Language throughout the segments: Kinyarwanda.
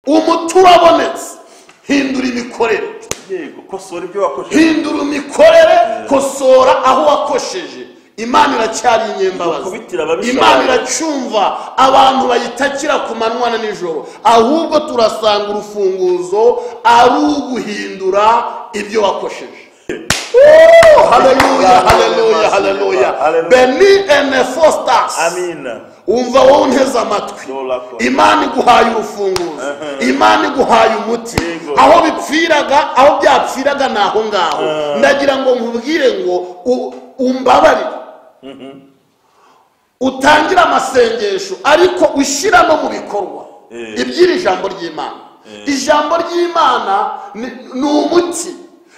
umuti urabonetse hindura imikorere yego kosora ibyo wakoresheje hindura imikorere kosora aho wakosheje imana iracyari inyembabazi Gukubitira ababisha imana bayo. iracumva abantu bayitakira ku manywa na nijoro ahubwo turasanga urufunguzo ari uguhindura ibyo wakosheje Oh, haleluya haleluya haleluya Haleluya. beni ene fositasi amina wumva wowe unteze amatwi Dola ko. imana iguhaye urufunguzo imana iguhaye umuti Yego. aho bipfiraga aho byapfiraga ni aho ngaho ndagira ngo nkubwire ngo u- umbabarire utangire amasengesho ariko ushyira no mu bikorwa Eh. iby'iri jambo ry'imana ijambo ry'imana ni ni umuti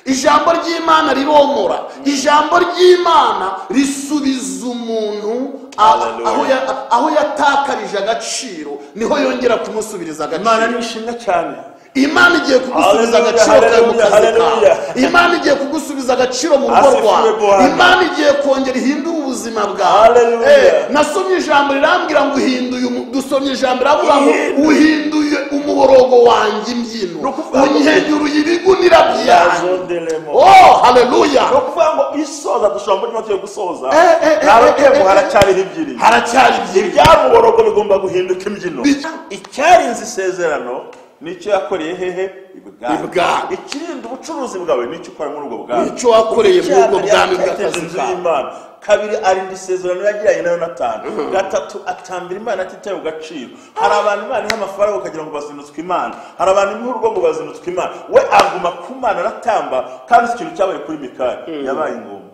ijambo ry'imana riromora ijambo ry'imana risubiza umuntu a- Hallelujah. aho ya- aho yatakarije agaciro niho yongera kumusubiriza imana agaciro ni ishimwe cyane imana igiye kugusubiza Hallelujah, agaciro kawe mu kazi hallelujah, kawe hallelujah. imana igiye kugusubiza agaciro mu rugo Asifiwe rwawe Bwana. imana igiye kongera ihindure ubuzima bwawe Hallelujah. Eh, nasomye ijambo rirambwira ngo uhinduye umu- dusomye ijambo riravuga ngo Ihindure. uhinduye umuborogo wanjye imbyino Ni ukuvuga ngo- unyegeruye ibigunira byanjye yajonderemo oh haleluya ni ukuvuga ngo isoza dushobora muri make yo gusoza Eh, eh, eh, nta eh, rukembo eh, haracyariho ebyiri haracyari byinshi ibyamuborogo bigomba guhinduka imbyino Bijya. icyarinze isezerano nicyo yakoreye hehe ibwami Ibwami. ikirinda ubucuruzi bwawe nicyo ukora muri ubwo bwami Nicyo wakoreye muri ubwo Icyaha bwami yateza bw'akazi inzu kawe. y'Imana. kabiri arinda isezerano yagiranye na yonatani gatatu atambira imana atitaye ku gaciro hari abantu imana iha amafaranga ukagira ngo bazinutswe imana hari abantu imuha urugo ngo bazinutswe imana we aguma ku mana aratamba kandi si ikintu cyabaye kuri mikari yabaye ingumba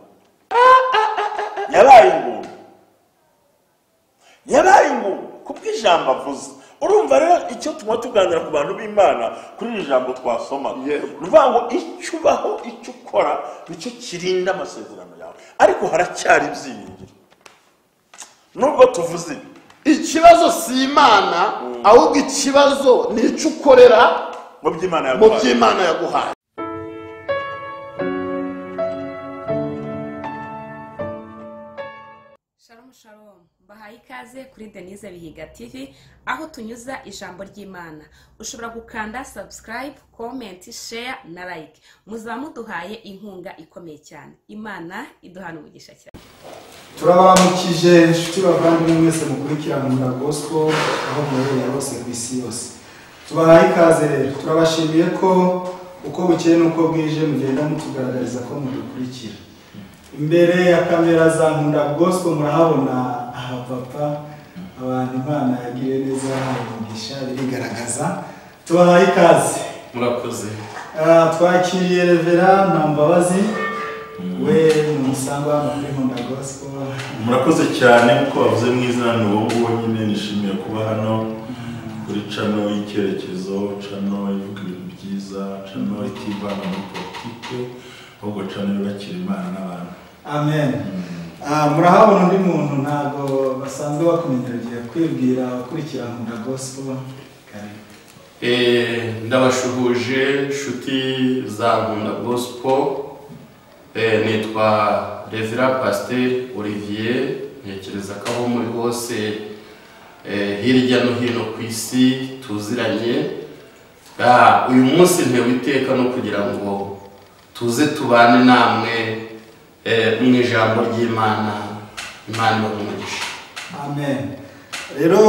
yabaye ingumba yabaye ingumba kubwo ijambo avuze urumva rero icyo tuba tuganira ku bantu b'imana kuri iri jambo twasomaga Yego. ni ukuvuga ngo icyo ubaho icyo ukora nicyo kirinda amasezerano yawe ariko haracyari ibyiringiro nubwo tuvuze ibi ikibazo si imana ahubwo ikibazo ni icyo ukorera mu by'imana mu yaguhaye by'imana yaguhaye Shalom shalom bahaye ikaze kuri Denise Bihiga TV aho tunyuza ijambo ry'Imana ushobora gukanda subscribe comment share na like muzaba muduhaye inkunga ikomeye cyane Imana iduhana umugisha cyane turabamukije inshuti bavandimwe mwese mukurikiranira gospel aho muherereye hose ku isi yose tubahaye ikaze rero turabashimiye ko uko bukeye n'uko bwije mugenda mutugaragariza ko mudukurikira imbere ya kamera za nkunda gospel murahabona abapapa abantu imana yagiriye neza yahaye umugisha birigaragaza tubahaye ikaze murakoze Ah, twakiriye revera ntambabazi we ni umusangwa hano kuri nkunda gospel murakoze cyane kuko bavuze mu izina ni wowe nguwo nyine nishimiye kuba hano kuri cano y'icyerekezo cano ivuga ibintu byiza cano itivanga muri politike ahubwo cano yubakira imana n'abantu amen Ah, murahabona undi muntu ntabwo basanzwe bakumenya ugiye kwibwira ukurikira nkunda gospel karibu Eh, ndabashuhuje inshuti za nkunda gosipo nitwa revera pasiteri olivier ntekereza ko aho muri hose eh, hirya no hino ku isi tuziranye Ah, uyu munsi ntewe iteka no kugira ngo tuze tubane namwe eh, mu ijambo ry'imana imana ibahumugisha amen rero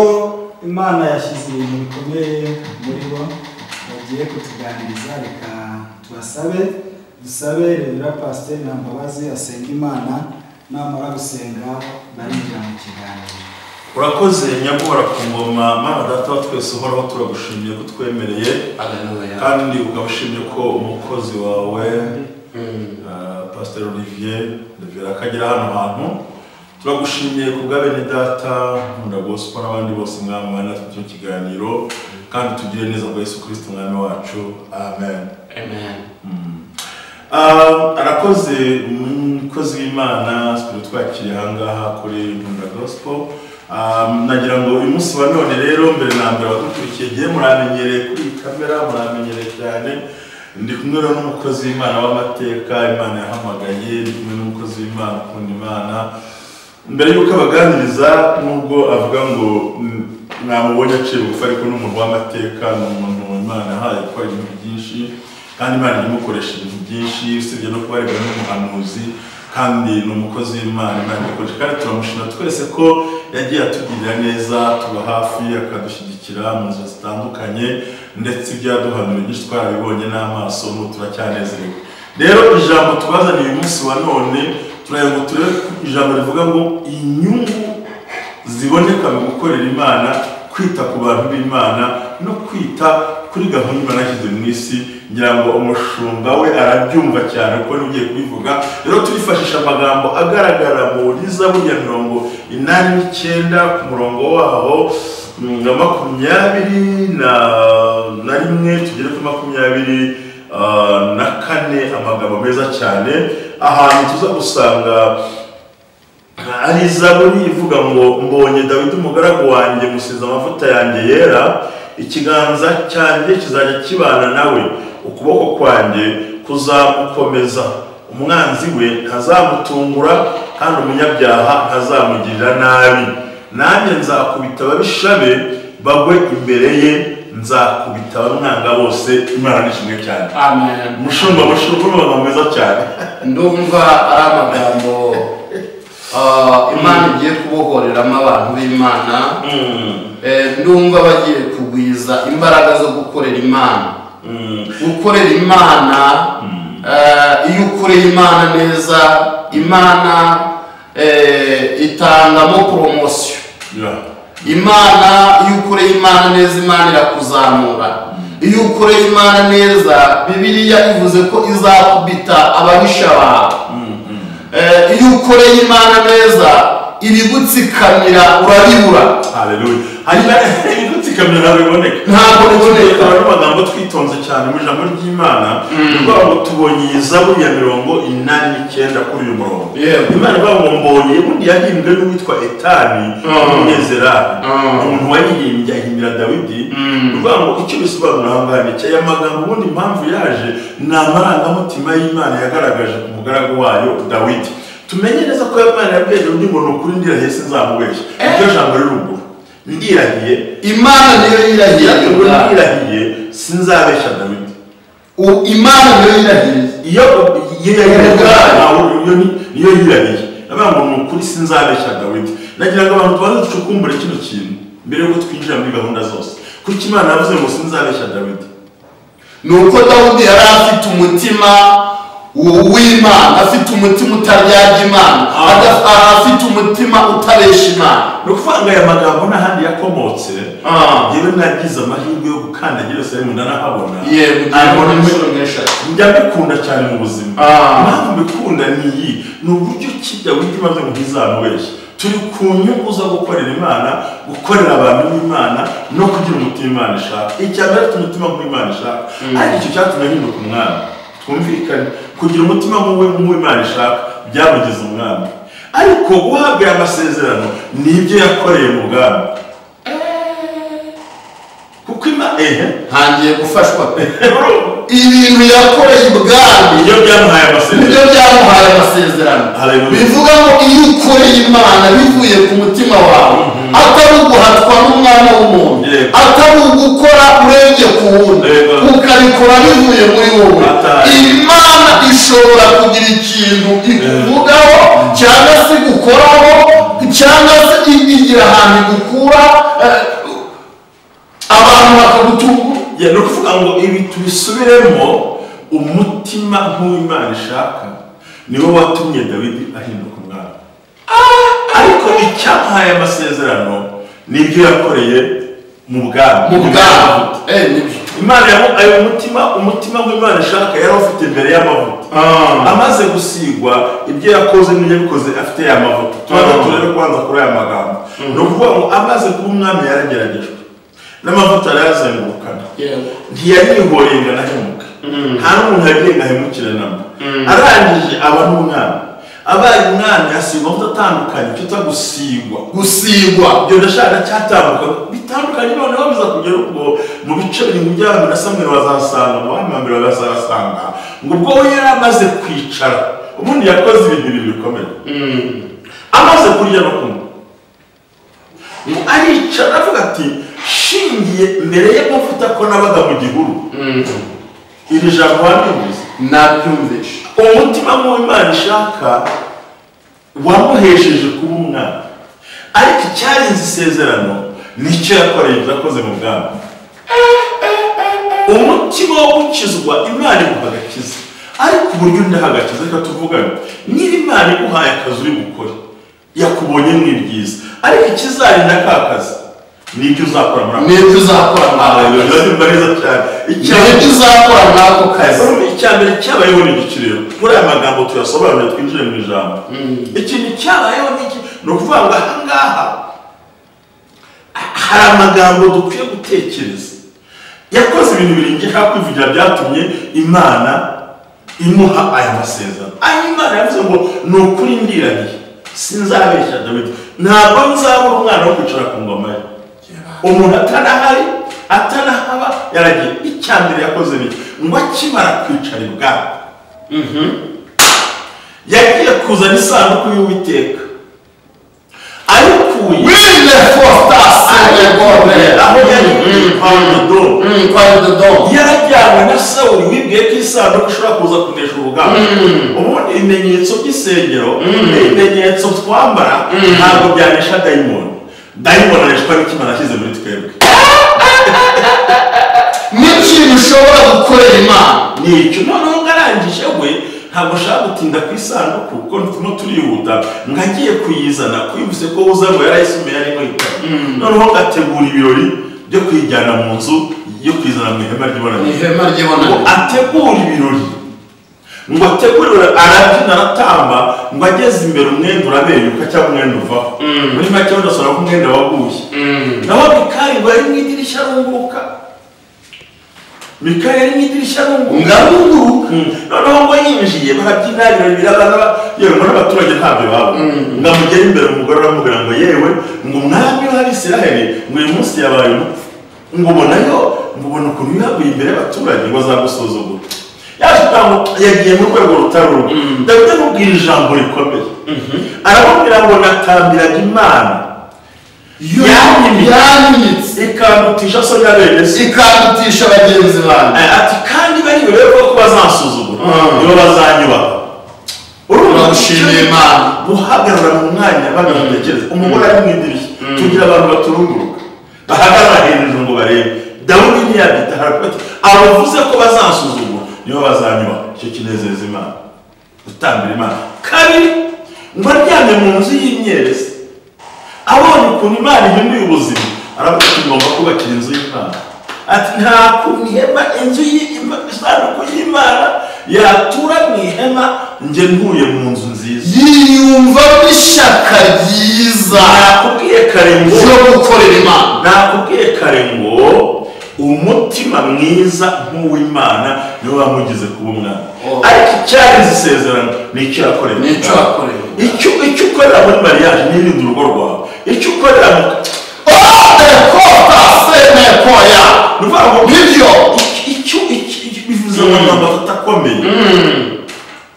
imana yashyize ibintu bikomeye muri bo bagiye kutuganiriza reka tubasabe dusabe revera pasiteri ntambabazi asenga imana namara gusenga barinjira mu kiganiro urakoze nyabwora ku ngoma mama data wa twese uhoraho turagushimiye ko utwemereye haleluya kandi ukabashimye ko umukozi wawe Mm. Uh, pasiteri olivier revera akagera hano hantu turagushimiye ku bwa bene data nkunda gospel n'abandi bose mwami wa natwe cyo kiganiro kandi tugire neza kwa yesu kirisito mwami wacu amen amen Uh, arakoze umukozi w'imana sikuru twakiriye ahangaha kuri nkunda gospel Um, nagira ngo uyu munsi wa none rero mbere na mbere abadukurikiye gihe muramenyereye kuri iyi kamera muramenyereye cyane ndi kumwe rero n'umukozi w'imana w'amateka imana yahamagaye ndi kumwe n'umukozi w'imana ukunda imana mbere y'uko abaganiriza nubwo avuga ngo mm, mwamubonye acira ubupfu ariko ni umuntu w'amateka ni umuntu imana yahaye gukora ibintu byinshi kandi imana imukoresha ibintu byinshi usibye no kuba ari n'umuhanuzi kandi ni umukozi w'imana imana ikoresha kandi turamushima twese ko yagiye atugirira neza tuba hafi akadushyigikira mu nzira zitandukanye ndetse ibyo yaduhanuye byinshi twarabibonye n'amaso n'ubu turacyanezerewe rero ijambo tubazaniye uyu munsi wa none turagira ngo turebe ko ijambo rivuga ngo inyungu ziboneka mu gukorera imana kwita ku bantu b'imana no kwita kuri gahunda imana yashyize mu isi ngira ngo umushumba we arabyumva cyane kuko n'ugiye kubivuga rero turifashisha amagambo agaragara mu rizabu ya mirongo inani n'icyenda ku murongo waho mm, na makumyabiri na na rimwe tugere kuri makumyabiri ah, na kane amagambo meza cyane ahantu tuza gusanga ari izaburi ivuga ngo mbonye dawidi umugaragu wanjye musize amavuta yanjye yera ikiganza cyanjye kizajya kibana nawe ukuboko kwanjye kuzamukomeza umwanzi we ntazamutungura kandi umunyabyaha ntazamugirira nabi nanjye nzakubita ababisha be bagwe imbere ye nzakubita abamwanga bose imana ni kimwe cyane amen umushumba mushumba amagambo meza cyane ndumva ari amagambo ah, imana igiye kubohoreramo abantu b'imana Eh, ndumva bagiye kugwiza imbaraga zo gukorera imana gukorera imana eh, iyo ukoreye imana neza imana eh, itangamo poromosiyo Yeah. imana iyo ukoreye imana neza imana irakuzamura iyo ukoreye imana neza bibiliya ivuze ko izakubita ababisha bawe Eh, iyo ukoreye imana neza ibigutsikamira urabibura Haleluya. Hanyuma ibigutsikamira ntabwo biboneka. Ntabwo biboneka. Aba ari amagambo twitonze cyane mu ijambo ry'Imana. Ni ukuvuga ngo tubonye iyi zaburi ya mirongo inani n'icyenda kuri uyu murongo. Yego. Imana ivuga ngo mbonye ubundi yahimbwe n'uwitwa Etani w'Umunyezerari. Mm. Umuntu wayihimbye ahimbira Dawidi. Ni ukuvuga ngo icyo bisobanura aha ngaha ni iki? Aya magambo ubundi impamvu yaje ni amarangamutima y'Imana yagaragaje ku mugaragu wayo Dawidi. Tumenye neza ko Imana yabwiye undi muntu ukuri ndirahese nzamubeshya. Iryo jambo riri ruguru. Ndirahiye imana niyo yirahiye iyo ubwo ubwayo. yirahiye sinzabeshya dawidi U- imana niyo yirahiye iyo iyo yirahiye ubwayo iyo ni niyo yirahiye avuga ngo ni ukuri sinzabeshya dawidi nagira ngo abantu tubanze ducukumbure kino kintu mbere yuko twinjira muri gahunda zose kuko imana yavuze ngo sinzabeshya dawidi ni uko dawudi yari afite umutima w'imana afite umutima utaryaga imana Ah. Adaf- ah, afite umutima utabesha imana ni ukuvuga ngo aya magambo n'ahandi yakomotse Ah. yewe nagize amahirwe yo gukandagira yose arimo ndanahabona yego Ayabona muri- n'eshatu njya mbikunda cyane mu buzima Ah. impamvu mbikunda ni iyi ni uburyo ki dawidi maze ngo ntizamubeshye turi ku nyungu zo gukorera imana gukorera abantu b'imana no kugira umutima imana ishaka icya mbere afite umutima nk'imana ishaka ariko icyo cyatumye ahinduka umwami twumvikane kugira umutima nk'uwe nk'uw'imana ishaka byamugeze umwami ariko guhabwa aya masezerano ni ibyo yakoreye mu bwami kuko ima ehe ntangiye gufashwa pe ibintu yakoreye ibwami iyo byamuhaye amasezerano nibyo byamuhaye amasezerano Hallelujah. bivuga ngo iyo ukoreye imana bivuye ku mutima wawe atari uguhatwa n'umwana w'umuntu Yego. atari ugukora urebye ku wundi Yego. ukabikora bivuye muri wowe Atari. imana ishobora kugira ikintu ikuvugaho cyangwa se igukoraho cyangwa se i- igira ahantu igukura eh, abantu bakagutungura Ya, ni ukuvuga ngo ibi tubisubiremo umutima nk'uw'imana ishaka niwo watumye dawidi ahinduka umwami ariko icyamuhaye amasezerano nibyo yakoreye mu bwami mu bwabo Eh, nibyo. imana yamu ayo mutima umutima w'imana ishaka yari awufite imbere y'amavuta amaze gusigwa ibyo yakoze n'ibyo yabikoze afite ya mavuta tubanza turebe kubanza kuri aya magambo ni ukuvuga ngo amaze kuba umwami yarageragejwe n'amavuta arayazengurukana Yego. ntiyarihoye ngo anahemuke nta n'umuntu yagiye ngo ahemukire namba arangije aba n'umwami abaye umwami asigwa amavuta atandukanye icyo gusigwa gusigwa ibyo ndashaka cyatambuka bitandukanye noneho biza kugera ubwo mu bice birindwi by'abantu na samweri bazasanga mu bandi bambere bazasanga ngo ubwo we yari amaze kwicara ubundi yakoze ibintu bibiri bikomeye amaze kurya no kunywa ngo aricara aravuga ati shingiye mbere yo kuvuta ko nabaga mu gihuru iri jambo wabibuze nabyumvishe umutima w'imana ishaka wamuhesheje kuba umwana ariko icyarenze isezerano nicyo yakoreye ibyo yakoze mu bwami umutima wo gukizwa imana iguha agakiza ariko uburyo ndaha agakiza reka tuvugane niba imana iguhaye akazi uri bukore yakubonye ni byiza ariko ikizarinda ka kazi ni ibyo uzakora muri ako n'ibyo uzakora kazi muri ako kazi biba biba neza cyane n'ibyo uzakora muri ako kazi Urumva icyambere cyabayeho ni igiciro muri aya magambo tuyasobanura twinjire mu ijambo ikintu cyabayeho ni iki ni ukuvuga ngo aha ngaha hari amagambo dukwiye gutekereza yakoze ibintu birengejeho kwivugira byatumye imana imuha aya masezerano aya imana yavuze ngo ni ukuri ndiraniye sinzabeshya dawidi ntabwo nzabura umwana wo kwicara ku ngoma ye umuntu atanahari atanahaba yaragiye icya mbere yakoze ni iki? ngo akimara kwicara ibwami yagiye kuzana isanduku y'uwiteka ayikuye wile fositasiyo ayikuye aho yari iri kwa rudodo kwa dodo yarajyanywe na sawuri wibwiye ko isanduku ishobora kuza kunesha urugamba ubundi ibimenyetso by'isengero ibimenyetso twambara ntabwo byanesha dayimoni dayimoni aneshwa n'ikimana ashyize muri twebwe n'ikintu ushobora gukorera imana nicyo noneho ngarangije we ntabwo nshaka gutinda ku isanduku kuko turimo turihuta ngo agiye kuyizana kuyivuze ko uza ngo yarayisomeye arimo yitaba noneho ngategura ibirori byo kuyijyana mu nzu yo kuyizana mu ihema ni ry'ibonaniro ihema ngo ry'ibonaniro ategure ibirori ngo ategure ibirori arabyina aratamba ngo ageze imbere umwenda urabenyuka cyangwa umwenda uvaho muri make udasohora ko umwenda waguye naho mikari ngo yari mu idirishya arunguka mikari yari mu idirishya arunguka ngaruru noneho ngo yinjiye barabyina ibirori birabana yewe ngo n'abaturage ntabyo baba ngo amugere imbere umugore aramubwira ngo yewe ngo umwami w'abisiraheli ngo uyu munsi yabaye umupfu ngo ubonayo ngo ubona ukuntu wihaguye imbere y'abaturage ngo azagusuzugura yaje gutanga yagiye mu rwego rutari rumwe dawidi amubwira ijambo rikomeye aramubwira ngo natambiraga imana yanyimitse yanyimitse ikandutisha so ya bene se ikandutisha bagenzi banjye Eh, ati kandi bari buriwe ko bazansuzugura Mm. nibo bazanyubaha urumva Turamushimira Imana. guhagarara mu mwanya abantu batekereza umugore ari mu idirishya tugira abantu baturunguruka bahagarara hejuru ngo barebe dawudi ntiyabyita harakubati abavuze ko bazansuzugura nibo bazanyubaha icyo kinezeza imana gutambira imana kabiri ngo aryamye mu nzu y'imyerezi abonye ukuntu imana ihinduye ubuzima aravuga ati ngomba kubakira inzu y'imana ati nta kuntu ihema inzu y'Ima- isanduku y'imana yatura mu ihema njye ntuye mu nzu nziza yiyumvamo ishyaka ryiza nakubwiye kare ngo ryo gukorera imana nakubwiye kare ngo umutima mwiza nk'uw'imana niwe wamugize kuba umwana Oh. ariko icyarenze isezerano ni icyo yakoreye Ni icyo yakoreye. icyo icyo ukorera muri mariage n'irindi urugo rwawe icyo ukorera mu ekota semekoya ni ukuvuga ngo nibyo icyo icyo icyo bivuze amagambo atatu akomeye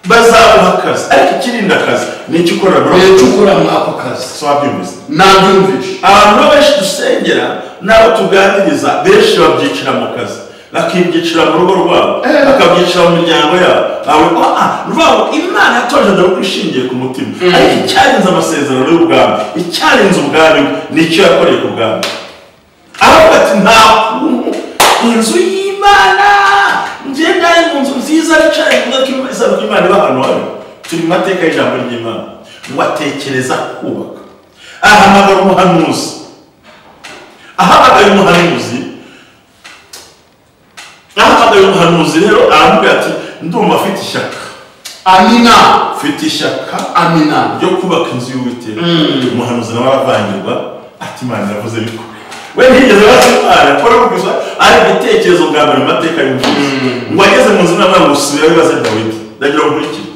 bazaguha akazi ariko ikirinda akazi ni icyo ukorera muri ako nicyo kazi ukora muri ako kazi so wabyumvise nabyumvishe abantu benshi dusengera n'abo tuganiriza benshi babyicira mu kazi bakibyicira mu rugo rwabo bakabyicira mu miryango yabo abo ah ni ukuvuga ngo imana yatoje ndabona ishingiye ku mutima ariko icyarenze amasezerano y'ubwami icyarenze ubwami bwe, ni icyo yakoreye ku bwami aravuga ati nta kuntu inzu y'imana ngenda ari mu nzu nziza yicaye ku gati isano ry'imana iba ahantu hari turi mu mateka y'ijambo ry'imana ngo atekereza kubaka ahamagara umuhanuzi ahamagaye umuhanuzi ahamagaye umuhanuzi rero aramubwira ati ndumva afite ishyaka amina mfite ishyaka amina ryo kubaka inzu y'uwiteka umuhanuzi nawe aravangirwa ati imana iravuze ariko we ntiyigeze baza imana kora gusa ari igitekerezo bwa mbere mu mateka y'umuhanuzi ngo ageze mu nzu n'amara ngo usubira wibaze dawidi ndagira ngo nkurikire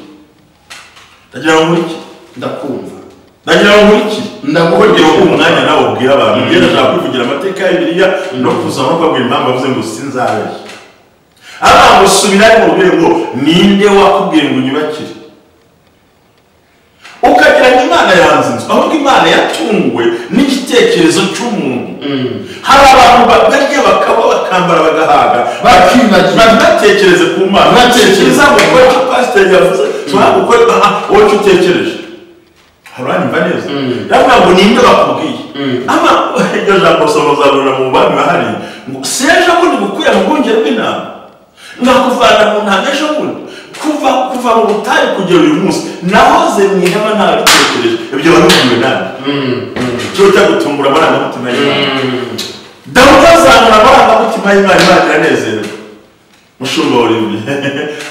ndagira ngo nkurikire ndakumva ndagira ngo nkurikire ndakubwira kugira ngo ukuntu umwanya nawe ubwira abantu ugenda ashaka kwivugira amateka ya bibiliya no kuza no kubabwira impamvu avuze ngo sinzabeshya abantu usubira mu rwego ninde wakubwiye ngo unyubakire ukagira ariko imana yanze inzu ahubwo imana yatunguwe n'igitekerezo cy'umuntu hari abantu bakarya bakaba bakambara bagahaga Bakibagirwa. ntibatekereze ku mana Ntibatekereze. ntiza gukora icyo pasiteri yavuze nshobora gukora aha wowe icyo utekereje haranyumva neza rero ntabwo ninde bakubwiye ama iryo jambo soma uzabona mu bami bahari ngo sejo bundi gukuya mu bwongere bw'intama nkakuvana mu ntanga ejo bundi kuva kuva mu butayu kugera uyu munsi nahoze mu ihema nta bitekereje ibyo wabibwiwe nabi cyo cyo gutumbura amarangamutima y'imana dawudi azamura amarangamutima y'imana imana iranezerewe mushumba urimi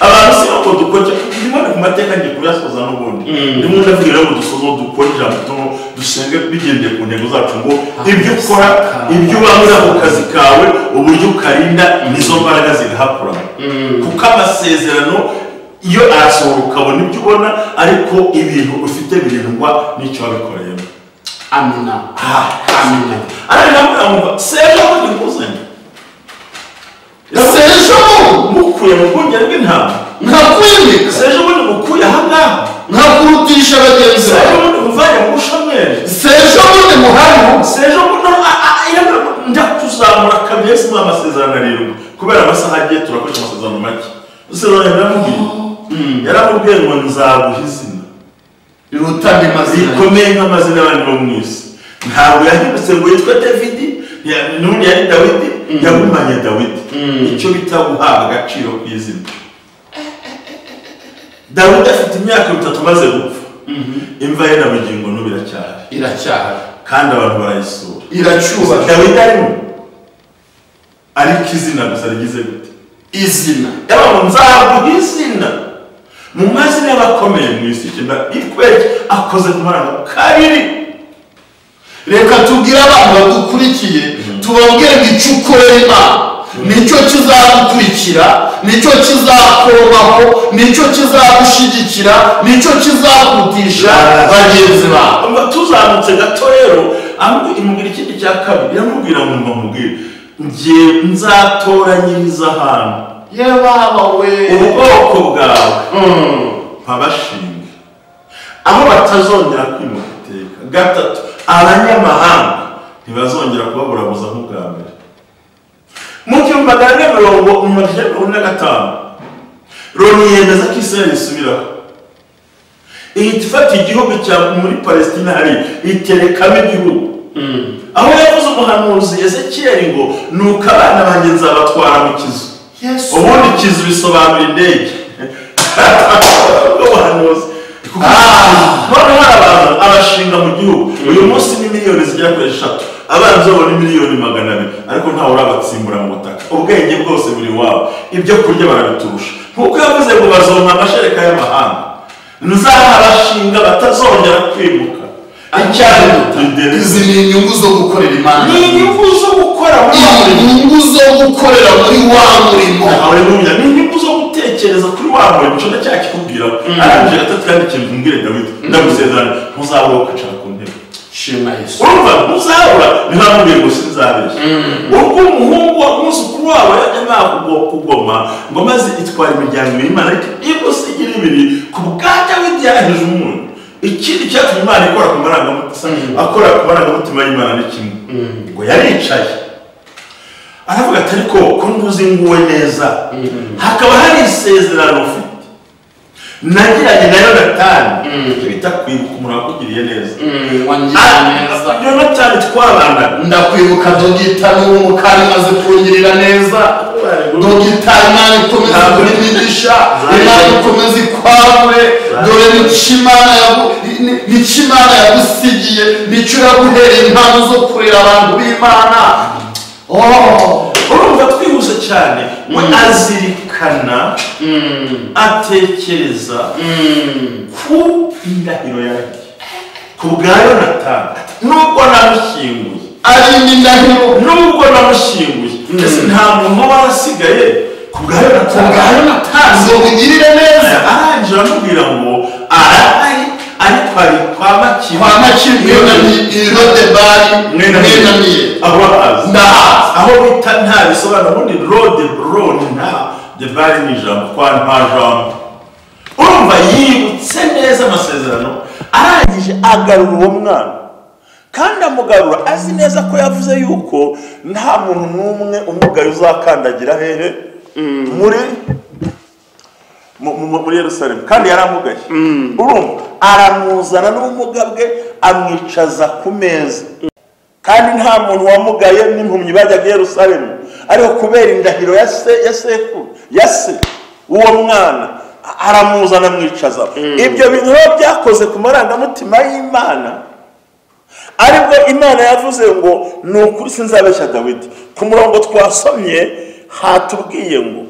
abantu si ntabwo dukora ndimo ku mateka ngiye kuyasoza n'ubundi ndimo ndavugira ngo dusoze dukore ijambo tuno dusenge bigendeye ku ntego zacu ngo ibyo ukora ibyo ubangura mu kazi kawe uburyo ukarinda nizo mbaraga zigahakura kuko amasezerano iyo arasohora ukabona ibyo ubona ariko ibintu ufite birindwa n'icyo wabikoreyemo amina amina ariko ndamwumva sejo aho nguzanye sejo mukuye mu bwongere bw'intama ntakwimika sejo ubundi mukuye aha ngaha ntakurutisha bagenzi bawe sejo ubundi muvanye mu bushomeri sejo bundi muhari sejo ubundi a- a- a- yemwe njya kuzamura kamyo yose mu amasezerano arindwi kubera amasaha agiye turakoresha amasezerano make isezerano yaramubwiye yaramubwiye ngo nzaguha izina iruta ndimazina zikomeye nk'amazina y'abandi bo mu isi ntabwo yahindutse ngo yitwe davidi ntiya- n'ubundi yari dawidi yagumanye dawidi icyo bita guhabwa agaciro ku izina dawidi afite imyaka itatu maze gupfa imva ye na bugingo n'ubu iracyahari iracyahari kandi abantu barayisura iracyubaka dawidi arimo ariko izina gusa rigize gute izina yaba nzaguha izina mu mazina y'abakomeye mu isi cyenda ikwege akoze ku marangamutima kabiri reka tubwire abantu badukurikiye tubabwire ngo icyo ukorera imana nicyo kizagukurikira nicyo kizakorohaho nicyo kizagushigikira nicyo kizakutisha bagenzi bawe Umva tuzamutse gato rero amubwi- imubwira ikindi cya kabiri iramubwira ngo mba mubwire ngiye nzatoranyiriza ahantu ye baba we ubwoko bwawe mpabashinga aho batazongera kwimuka iteka gatatu abanyamahanga ntibazongera kubaburabuza nk'ubwa mbere mu gihumbi magana ane mirongo mirongo icyenda mirongo ine na gatanu loni yemeza ko israel isubiraho ihita ifata igihugu cya muri palestina hari iterekamo igihugu aho yavuze umuhanuzi ezekiyeli ngo nuko abana banjye nzabatwara mu kizu Yesu. ubundi kizu bisobanura indege umuhanuzi noneho hari abantu abashinga mu gihugu uyu munsi ni miliyoni zigera kuri eshatu abanza babona miliyoni magana abiri ariko ntawe urabatsimbura mu butaka ubwenge bwose buri iwabo ibyo kurya barabiturusha nkuko yavuze ngo bazonka amashereka y'amahanga nzabashinga batazongera kwimuka icyari izi ni inyungu zo gukorera imana ni inyungu zo gukora muri wa murimo inyungu zo gukorera muri wa murimo haleluya ni inyungu zo gutekereza kuri wa murimo cyo ndacyaha kikubwira arangije gatatu kandi kimbwire dawidi ndagusezerana ntuzabura kwicara ku ntebe shima yesu urumva ntuzabura ntihamubwiye ngo sinzabeshya ubwo umuhungu wa muzukuru wawe yajyaga kugoma ngo maze itwara imiryango ibiri imana ariko ibusi igira ibiri ku bwa dawidi yarahije umuntu ikindi cyatumye imana ikora ku marangamutima akora ku marangamutima y'imana ni kimwe ngo yaricaye aravuga ati ariko ko ntuzinguwe neza hakaba hari isezerano ufite nagiranye na yonatani icyo bita kwibuka umuntu wakugiriye neza wangira neza Ah, yonatani twabanaga ndakwibuka dogita n'umukari maze kurungirira neza dogita imana ikomeza kuri migisha imana ikomeza ikwawe dore nicyo imana yagu- ni- nicyo imana yagusigiye nicyo iraguhereye impano zo kurera abantu b'imana Oh, urumva twihuse cyane we azirikana atekereza ku ndahiro yanjye ku bwa yonatani nubwo namushyinguye ari indahiro nubwo namushyinguye ese nta muntu warasigaye ku bwa ku bwa yonatani yonatani ngo bugirire neza arangije aramubwira ngo arahari ariko ari kwa makiri kwa makiri irodebari mwenamiye aho ahazi ndahazi aho bita nta bisobanuro ubundi rode buroni nta de bari ni ijambo kwa nta jambo urumva yibutse neza amasezerano arangije agarura uwo mwana kandi amugarura azi neza ko yavuze yuko nta muntu n'umwe umugaye uzakandagira hehe muri mu- mu- muri yerusalemu kandi yari amugaye urumva aramuzana n'ubumuga bwe amwicaza ku meza kandi nta muntu wamugaye n'impumyi bajyaga i yerusalemu ariko kubera indahiro ya se ya sekuru ya se w'uwo mwana a- aramuzana amwicaza ibyo bintu biba byakoze ku marangamutima y'imana aribwo imana yavuze ngo ni ukuri sinzabeshya dawidi ku murongo twasomye hatubwiye ngo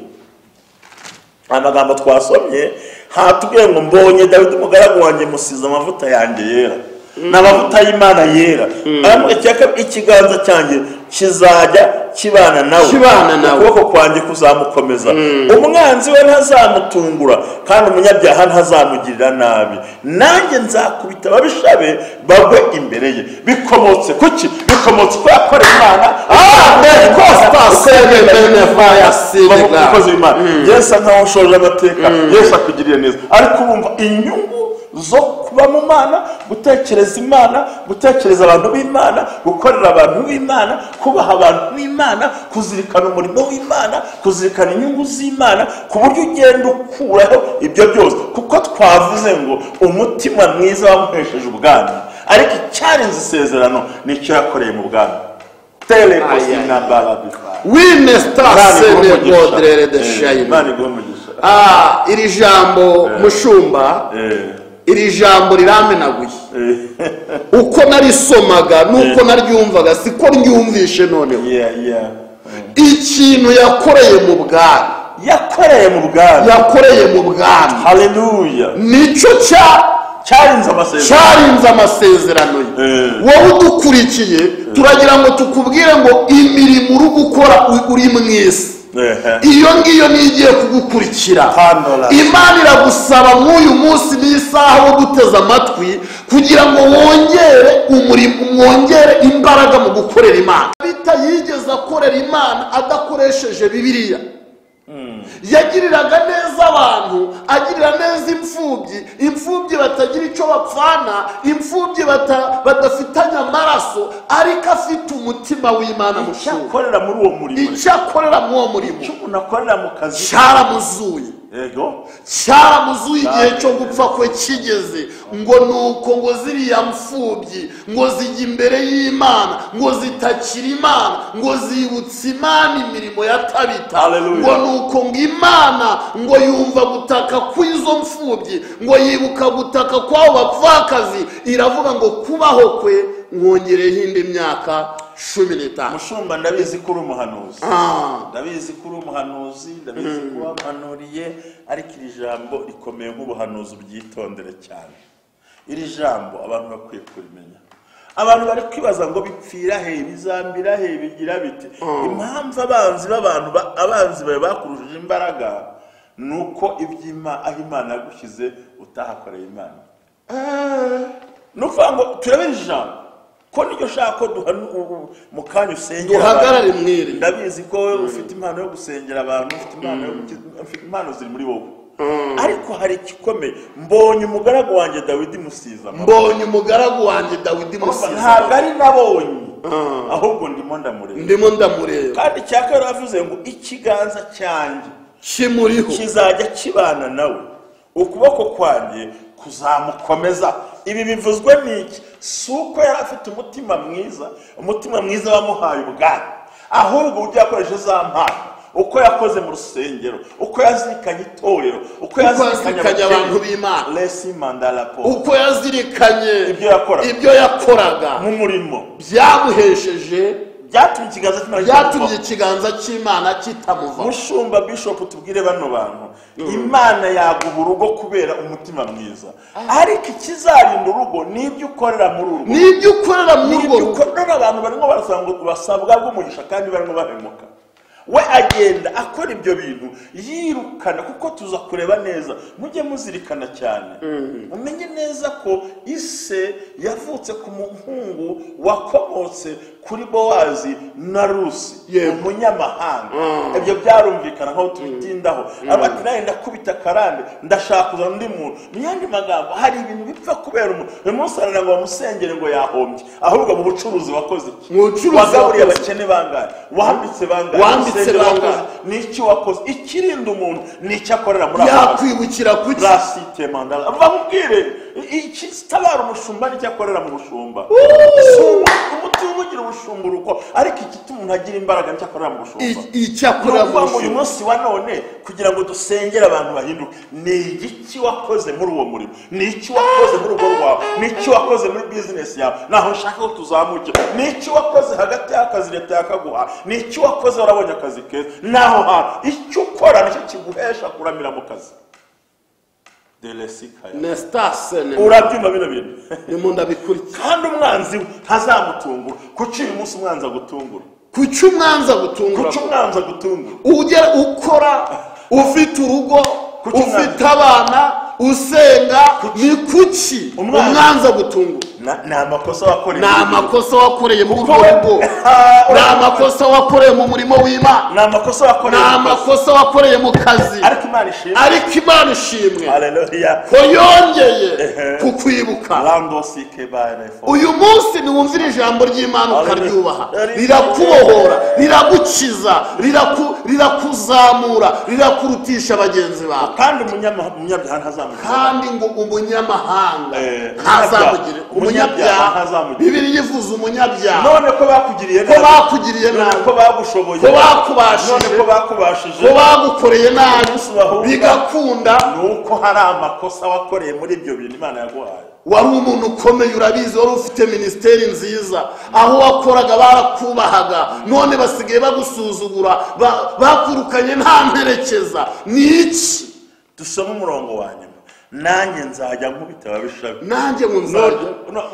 amagambo twasomye hatubwiye ngo mbonye dawidi umugaragu wanjye musize amavuta yanjye yera ni amavuta y'imana yera Aravuga ati, "Yaka- ikiganza cyanjye kizajya kibana nawe Kibana nawe. ukuboko kwanjye kuzamukomeza umwanzi we ntazamutungura kandi umunyabyaha ntazamugirira nabi nanjye nzakubita ababisha be bagwe imbere ye bikomotse kuki bikomotse ko yakoreye imana amen rwose Uko yagiye bene vayasi de Bavuga ga. umukozi w'Imana yesu nkaho ushoje amateka yesu akugiriye neza ariko wumva inyungu zo kuba mu mana gutekereza imana gutekereza abantu b'imana gukorera abantu b'imana kubaha abantu b'imana kuzirikana umurimo w'imana kuzirikana inyungu z'imana ku buryo ugenda ukuraho ibyo byose kuko twavuze ngo umutima mwiza wamuhesheje ubwami ariko icyarenze isezerano ni icyo yakoreye mu bwami telekosinabarabi wine Imana iguhe stasene umugisha. bodrere de Eh, shayini Imana iguhe umugisha. Ah, iri jambo mushumba Eh, iri jambo riramenaguye eh, uko narisomaga n'uko naryumvaga siko ryumvishe noneho yeah, yeah. ikintu yakoreye mu bwami yakoreye mu bwami yakoreye mu bwami haleluya nicyo cya cyarinze amasezerano cyarinze amasezerano ye Eh. wowe udukurikiye turagira ngo tukubwire ngo imirimo uri gukora u- uri mu isi Ehe. iyo ngiyo niyo igiye kugukurikira Pandora. imana iragusaba nk'uyu munsi n'isaha wo guteza amatwi kugira ngo wongere umurimo mwongere imbaraga mu gukorera imana bita yigeze akorera imana adakoresheje bibiliya yagiriraga neza abantu agirira neza imfubyi imfubyi batagira icyo bapfana imfubyi bata- badafitanye amaraso ariko afite umutima w'imana icyo mushumba akorera muri uwo murimo icyo akorera muri uwo murimo icyo umuntu akorera mu kazi cyaramuzuye yego cyaramuzuye igihe cyo gupfa kwe kigeze ngo ni uko ngo ziriya mfubyi ngo zijya imbere y'imana ngo zitakira imana ngo zibutse imana imirimo ya tabita Hallelujah. ngo ni uko ngo imana ngo yumva gutaka kw'izo mfubyi ngo yibuka gutaka kw'abo bapfakazi iravuga ngo kubaho kwe mwongereho indi myaka cumi n'itanu mushumba ndabizi ko uri umuhanuzi Ah. ndabizi ko uri umuhanuzi ndabizi ko wamuhanuriye ariko iri jambo rikomeye nk'ubuhanuzi ubyitondere cyane iri jambo abantu bakwiye kurimenya abantu bari kwibaza ngo bipfira he bizambira he bigira bite impamvu abanzi b'abantu ba- abanzi bawe bakurushije imbaraga ni uko iby'ima aho imana yagushyize utahakoreye imana ni ukuvuga ngo turebe iri jambo ko niryo shaka ko duhanu- u- mu kanya usengera abantu. duhagarare mwiri ndabizi ko wowe ufite impano yo gusengera abantu ufite impano yo guki- ufite impano ziri muri wowe ariko hari igikomeye mbonye umugaragu wanjye dawidi musiza amaboko. mbonye umugaragu wanjye dawidi ntabwo musize ari nabonye ahubwo ndimo ndamureba ndimo ndamureba kandi icya kabiri avuze ngo ikiganza cyanjye kimuriho kizajya kibana nawe ukuboko kwanjye kuzamukomeza ibi bivuzwe n'iki si uko yari afite umutima mwiza umutima mwiza wamuhaye ubwami ahubwo uburyo yakoresheje za mpano uko yakoze mu rusengero uko yazirikanye itorero uko yazirikanye abantu b'Imana. resi manda raporo uko yazirikanye Ibyo yakoraga. ibyo yakoraga nk'umurimo byamuhesheje byatumye ikiganza kimara byatumye ikiganza cy'imana kitamuvaho mushumba bishop tubwire bano bantu imana yaguha urugo kubera umutima mwiza ariko ikizarinda urugo ni ibyo ukorera muri urwo n'ibyo ukorera ni muri ibyo urwo rugo ukorera abantu barimo barasanga basabwa bw'umugisha kandi barimo bahemuka we agenda akora ibyo bintu yirukana kuko tuza kureba neza mujye muzirikana cyane umenye neza ko ise yavutse ku muhungu wakomotse kuri bowazi na rusi umunyamahanga ibyo byarumvikana nk'aho tubitindaho abati nawe ndakubita karande ndashaka kuzana undi muntu mu yandi magambo hari ibintu bipfa kubera umuntu uyu munsi harana ngo bamusengere ngo yahombye ahubwo mu bucuruzi wakoze iki Mucuruzi wagaburiye wakoze. abakene bangahe wambitse bangahe Wambitse Urusengero bangahe? wakoze. ni iki wakoze ikirinda umuntu ni icyo akorera muri ako kazi yakwibukira kuki rasite mandara bamubwire iki kitabara umushumba nicyo akorera mu bushumba Si umu- umuti w'umugira ubushumba uruko ariko iki umuntu agira imbaraga nicyo akorera mu bushumba I- icyo akora ni ukuvuga ngo uyu mu munsi wa none kugira ngo dusengere abantu bahinduke ni igiki wakoze muri uwo murimo ni iki wakoze muri urugo rwawe ni iki wakoze muri bizinesi yawe ntaho nshaka ko tuzamuke ni iki wakoze hagati y'akazi leta yakaguha ni iki wakoze warabonye akazi keza naho hantu icyo ukora nicyo kiguhesha kuramira mu kazi deresikaya nestasene urabyumva bino bintu nimu ndabikurikira kandi umwanzi we ntazamutungura kuki uyu munsi umwanzi agutungura kuki umwanza gutungura kuki umwanzi agutungura ugera ukora ufite urugo Kuki umwanzi- ufite abana usenga ni kuki Umwanzi- umwanza gutungura Na- ni amakosa wakoreye ni amakosa wakoreye muri urwo Wowe- rugo ni amakosa wakoreye mu murimo w'imana ni amakosa ni wakoreye amakosa wakoreye mu kazi ariko imana ishimwe ariko imana ishimwe haleluya ko yongeye Ehe. kukwibuka randosike bayanefo uyu munsi niwumvira ijambo ry'imana Hallelujah. ukaryubaha Hallelujah. rirakubohora riragukiza riraku- rirakuzamura rirakurutisha bagenzi bawe kandi umunyama- umunyabyaha ntazamugira kandi ngo umunyamahanga Eh, ntazamugire umunyabyaha umunyabyaha ntazamugire. bibiri yivuze umunyabyaha none ko bakugiriye ko nabi bakugiriye none nabi ko bagushoboye ko bakubashije none ko bakubashije ko bagukoreye nabi Umunsi bahunga. bigakunda ni uko hari amakosa wakoreye muri ibyo bintu imana yaguhaye wari umuntu ukomeye urabizi wari ufite minisiteri nziza aho wakoraga barakubahaga none basigaye bagusuzugura ba- bakurukanye nta mperekeza ni iki dusome umurongo wa nyuma nanjye nzajya nkubita ababisha be. nanjye ngo nzajya No- no-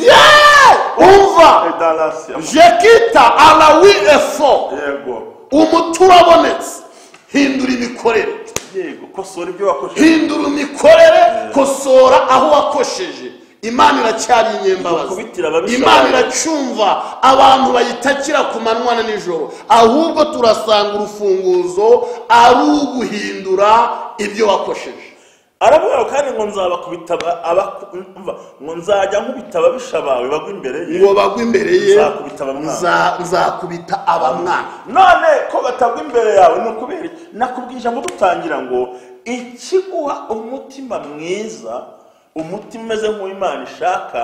yeee umva Dallas, am- jekita arawi efo yego umuti urabonetse hindura imikorere yego kosora ibyo wakoresheje hindura imikorere kosora aho wakosheje imana iracyari inyembabazi Kubitira ababisha imana bawe. iracumva abantu bayitakira ku manywa na nijoro ahubwo turasanga urufunguzo ari uguhindura ibyo wakosheje aravuga kandi ngo nzabakubita aba- abaku- umva, ngo nzajya nkubita ababisha bawe bagwa imbere ye ngo bagwe imbere ye Nzakubita abamwana. nza- nzakubita abamwana none ko batagwa imbere yawe ni ukubera iki? nakubwije ijambo dutangira ngo ikiguha umutima mwiza umutima umeze nk'uw'imana ishaka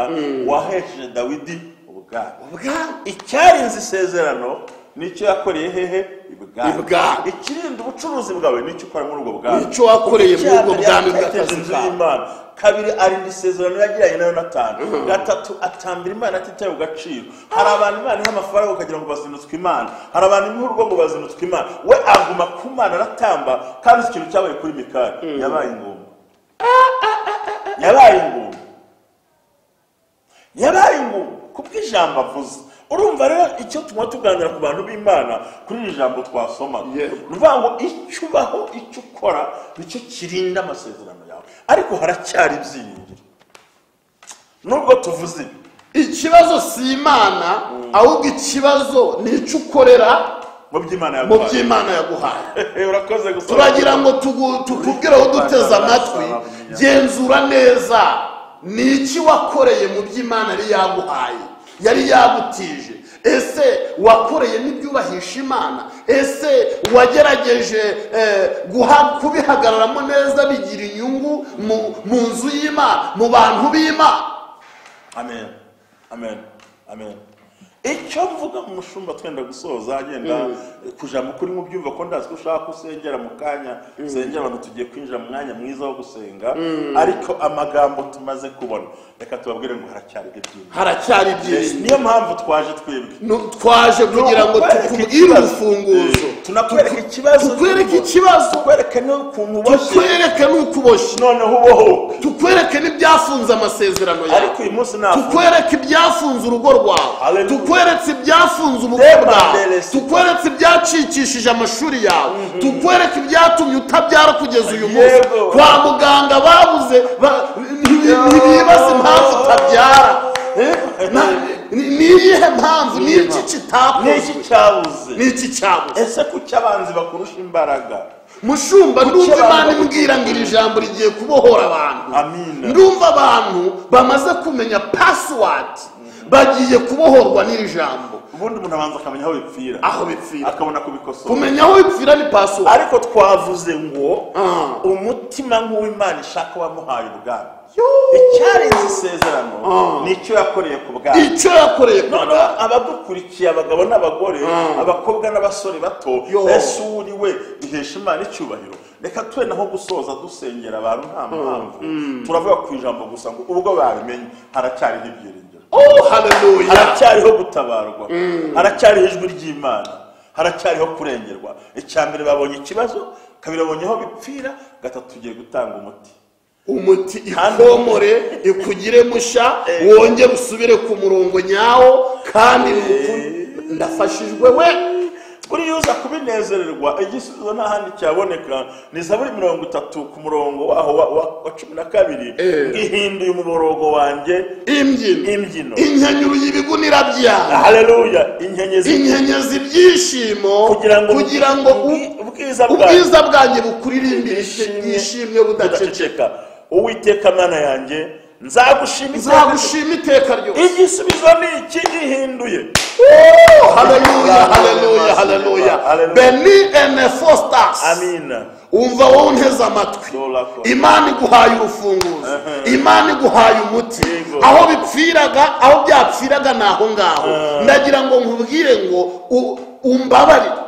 wahesheje dawidi ubwabo Ubwa- icyarinze isezerano nicyo yakoreye hehe Ibwami. ibwami ikirinda ubucuruzi bwawe nicyo ukora muri ubwo bwami Nicyo wakoreye muri ubwo Icya mbere, bwami bw'akazi yateje inzu kawe. y'imana kabiri arinda isezerano yagiranye na yonatani gatatu atambira imana atitaye ku gaciro hari abantu imana iha amafaranga ukagira ngo bazinutswe imana hari abantu imuha urugo ngo bazinutswe imana we aguma ku mana aratamba kandi uzi ikintu cyabaye kuri mikari yabaye ingumba yabaye ingumba yabaye ingumba kubwo ijambo avuze urumva rero icyo tunywa tuganira ku bantu b'imana kuri iri jambo twasomaga ni Yego. ukuvuga ngo icyo ubaho icyo ukora nicyo kirinda amasezerano yawe ariko haracyari ibyiringiro nubwo tuvuze ibi ikibazo si imana ahubwo ikibazo ni icyo ukorera mu by'imana mu yaguhaye by'imana yaguhaye urakoze gusa turagira ngo tugu- tukubwire aho duteze amatwi genzura neza ni iki wakoreye mu by'imana yari yaguhaye yari yagutije ese wakoreye n'ibyubahisha imana ese wagerageje eh, guha- kubihagararamo neza bigira inyungu mu- mu nzu y'imana mu bantu b'imana amen amen amen icyo mvuga mu mushumba twenda gusoza agenda kujamo kuri mu byumva ko ndazi ko ushaka ko usengera mu kanya usengera abantu tugiye kwinjira mu mwanya mwiza wo gusenga ariko amagambo tumaze kubona reka tubabwire ngo haracyari ibyiza haracyari ibyiringiro niyo mpamvu twaje twebwe Nu- twaje kugira ngo Ni ukukwereka tukubwire ikibazo. urufunguzo tunakwereka ikibazo tukwereke ikibazo tukwereke n'ukuntu uboshye tukwereke n'uko uboshye noneho ubohoka tukwereke n'ibyafunze amasezerano yawe ariko uyu munsi ntabwo tukwereke ibyafunze urugo rwawe Hallelujah. tukwereke ibyafunze ubukwe Reba bwawe mbere. tukwereke ibyacikishije amashuri yawe tukwereke ibyatumye utabyara kugeza uyu munsi Yego. kwa muganga babuze ba- ntibibaza impamvu utabyara Eh? Na- ni- ni iyihe mpamvu ni iki n'iki kitakozwe cyabuze ni iki cyabuze ese kuki abanzi bakurusha imbaraga mushumba ndumva abantu- imana imbwira ngo iri jambo rigiye kubohora abantu Amina. ndumva abantu bamaze kumenya pasiwadi bagiye kubohorwa n'iri jambo ubundi umuntu abanza akamenya aho bipfira aho bipfira akabona kubikosora kumenya aho bipfira ni pasiwadi ariko twavuze ngo Ah. umutima nk'uw'imana ishaka wamuhaye ubwami icyarenze isezerano ni icyo yakoreye ku bwami icyo yakoreye ku noneho abadukurikiye abagabo n'abagore abakobwa n'abasore bato Yo. ese uwo uri we duhesha imana icyubahiro reka tube naho gusoza dusengera abantu nta mpamvu turavuga ku ijambo gusa ngo ubwo babimenye haracyariho ibyiringiro oh haleluya haracyariho gutabarwa haracyariho ijwi ry'imana haracyariho kurengerwa icya mbere babonye ikibazo kabiri babonye aho bipfira gatatu tugiye gutanga umuti umuti ikomore ikugire musha wongere usubire ku murongo nyawo kandi nuku- ndafashijwe we buri yuza kubinezererwa igisubizo nta handi cyaboneka ni zaburi mirongo itatu ku murongo waho wa- wa- wa cumi na kabiri Eh. ihinduye umuborogo wanjye imbyino imbyino inkenyuro y'ibigunira byawe haleluya inkenyezi inkenyezi ibyishimo kugira ngo kugira ngo ubwi- u- ubwiza bwawe ubwiza bwanjye bukuririmbire Bwishimye. bwishimye budaceceka budaceceka uwiteka mana yanjye nzagushima iteka ryose. nzagushima iteka ryose igisubizo ni iki gihinduye haleluya haleluya haleluya Hallelujah. beni ene fostas amina wumva wowe unteze amatwi Dola ko. imana iguhaye urufunguzo imana iguhaye umuti Yego. aho bipfiraga aho byapfiraga ni aho ngaho ndagira ngo nkubwire ngo u- umbabarire